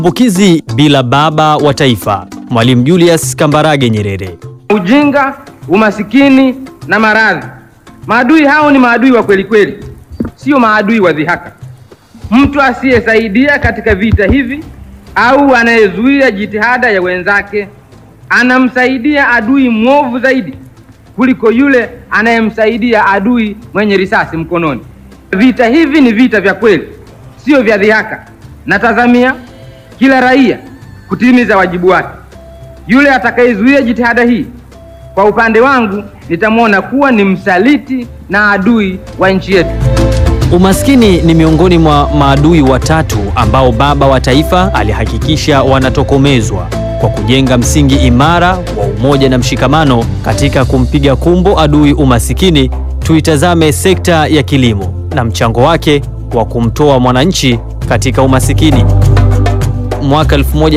Kumbukizi bila baba wa taifa, Mwalimu Julius Kambarage Nyerere. Ujinga, umasikini na maradhi. Maadui hao ni maadui wa kweli kweli, sio maadui wa dhihaka. Mtu asiyesaidia katika vita hivi au anayezuia jitihada ya wenzake anamsaidia adui mwovu zaidi kuliko yule anayemsaidia adui mwenye risasi mkononi. Vita hivi ni vita vya kweli, sio vya dhihaka. Natazamia kila raia kutimiza wajibu wake. Yule atakayezuia jitihada hii, kwa upande wangu, nitamwona kuwa ni msaliti na adui wa nchi yetu. Umaskini ni miongoni mwa maadui watatu ambao baba wa taifa alihakikisha wanatokomezwa kwa kujenga msingi imara wa umoja na mshikamano katika kumpiga kumbo adui umasikini. Tuitazame sekta ya kilimo na mchango wake wa kumtoa mwananchi katika umasikini. Mwaka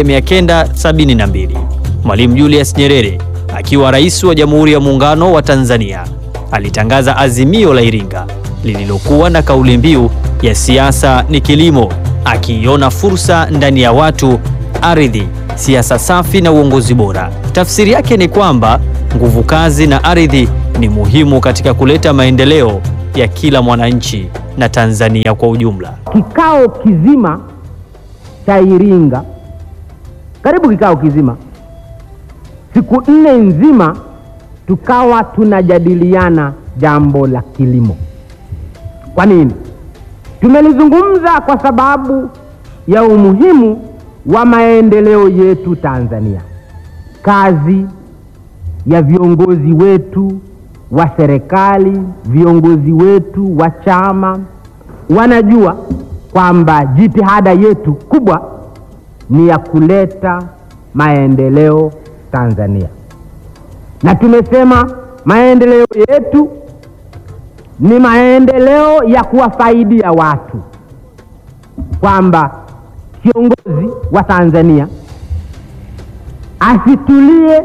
1972 Mwalimu Julius Nyerere akiwa rais wa Jamhuri ya Muungano wa Tanzania alitangaza azimio la Iringa lililokuwa na kauli mbiu ya siasa ni kilimo, akiiona fursa ndani ya watu, ardhi, siasa safi na uongozi bora. Tafsiri yake ni kwamba nguvu kazi na ardhi ni muhimu katika kuleta maendeleo ya kila mwananchi na Tanzania kwa ujumla. Kikao kizima cha Iringa, karibu kikao kizima, siku nne nzima, tukawa tunajadiliana jambo la kilimo. Kwa nini? Tumelizungumza kwa sababu ya umuhimu wa maendeleo yetu Tanzania. Kazi ya viongozi wetu wa serikali, viongozi wetu wa chama wanajua kwamba jitihada yetu kubwa ni ya kuleta maendeleo Tanzania, na tumesema maendeleo yetu ni maendeleo ya kuwafaidia watu, kwamba kiongozi wa Tanzania asitulie,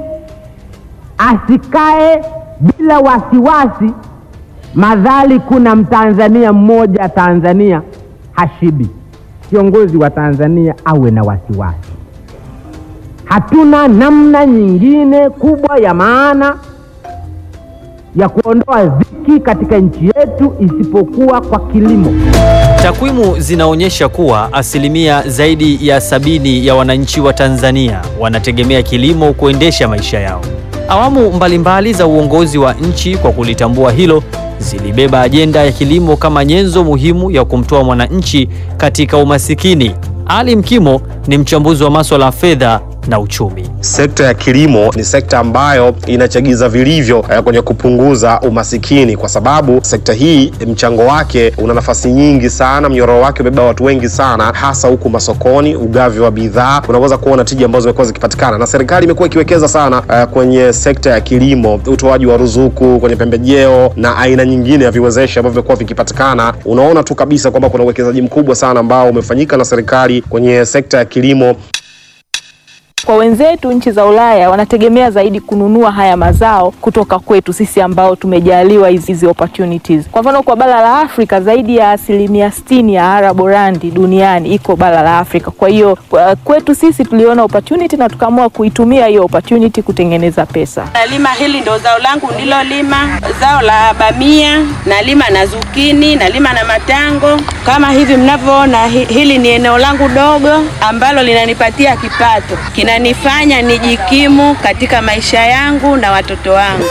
asikae bila wasiwasi, madhali kuna mtanzania mmoja Tanzania hashibi. Kiongozi wa Tanzania awe na wasiwasi. Hatuna namna nyingine kubwa ya maana ya kuondoa dhiki katika nchi yetu isipokuwa kwa kilimo. Takwimu zinaonyesha kuwa asilimia zaidi ya sabini ya wananchi wa Tanzania wanategemea kilimo kuendesha maisha yao. Awamu mbalimbali mbali za uongozi wa nchi kwa kulitambua hilo zilibeba ajenda ya kilimo kama nyenzo muhimu ya kumtoa mwananchi katika umasikini. Ali Mkimo ni mchambuzi wa masuala ya fedha na uchumi. Sekta ya kilimo ni sekta ambayo inachagiza vilivyo eh, kwenye kupunguza umasikini, kwa sababu sekta hii mchango wake una nafasi nyingi sana, mnyororo wake umebeba watu wengi sana, hasa huku masokoni, ugavi wa bidhaa, unaweza kuona tija ambazo zimekuwa zikipatikana, na serikali imekuwa ikiwekeza sana eh, kwenye sekta ya kilimo, utoaji wa ruzuku kwenye pembejeo na aina nyingine ya viwezeshi ambavyo vimekuwa vikipatikana. Unaona tu kabisa kwamba kuna uwekezaji mkubwa sana ambao umefanyika na serikali kwenye sekta ya kilimo. Kwa wenzetu nchi za Ulaya wanategemea zaidi kununua haya mazao kutoka kwetu sisi ambao tumejaliwa hizi opportunities. Kwa mfano, kwa bara la Afrika zaidi ya asilimia sitini ya araborandi duniani iko bara la Afrika. Kwa hiyo kwetu sisi tuliona opportunity na tukaamua kuitumia hiyo opportunity kutengeneza pesa. Nalima hili ndo zao langu nilolima, zao la bamia, nalima na zukini, nalima na matango. Kama hivi mnavyoona, hili ni eneo langu dogo ambalo linanipatia kipato inanifanya nijikimu katika maisha yangu na watoto wangu.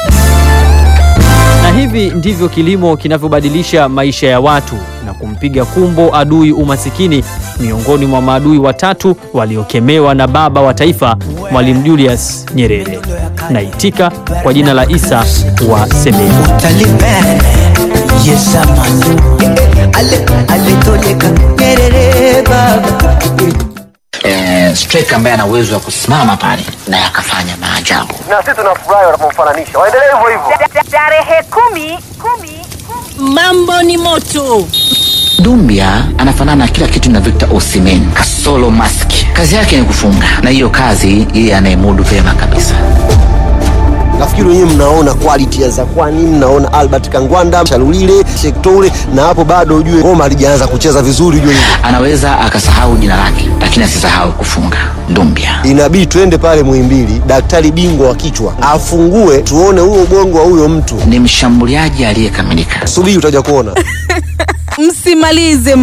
Na hivi ndivyo kilimo kinavyobadilisha maisha ya watu na kumpiga kumbo adui umasikini, miongoni mwa maadui watatu waliokemewa na baba wa taifa Mwalimu Julius Nyerere. Naitika kwa jina la Isa wa Semeru. Eh, striker ambaye ana uwezo wa kusimama pale na akafanya maajabu. Na sisi tunafurahi wanapomfananisha. Waendelee hivyo hivyo. Tarehe kumi, kumi, mambo ni moto. Dumbia anafanana kila kitu na Victor Osimhen kasolo mask. Kazi yake ni kufunga, na hiyo kazi yeye anayemudu vyema kabisa. Nafikiri wenyewe mnaona quality ya Zakwani, mnaona Albert Kangwanda, Shalulile, Shektoure, na hapo bado ujue ngoma halijaanza kucheza vizuri, ujue anaweza akasahau jina lake lakini asisahau kufunga. Ndumbia Inabidi tuende pale Muhimbili, daktari bingwa wa kichwa afungue, tuone huo ubongo wa huyo mtu. ni mshambuliaji aliyekamilika. Subiri utaja kuona. Msimalize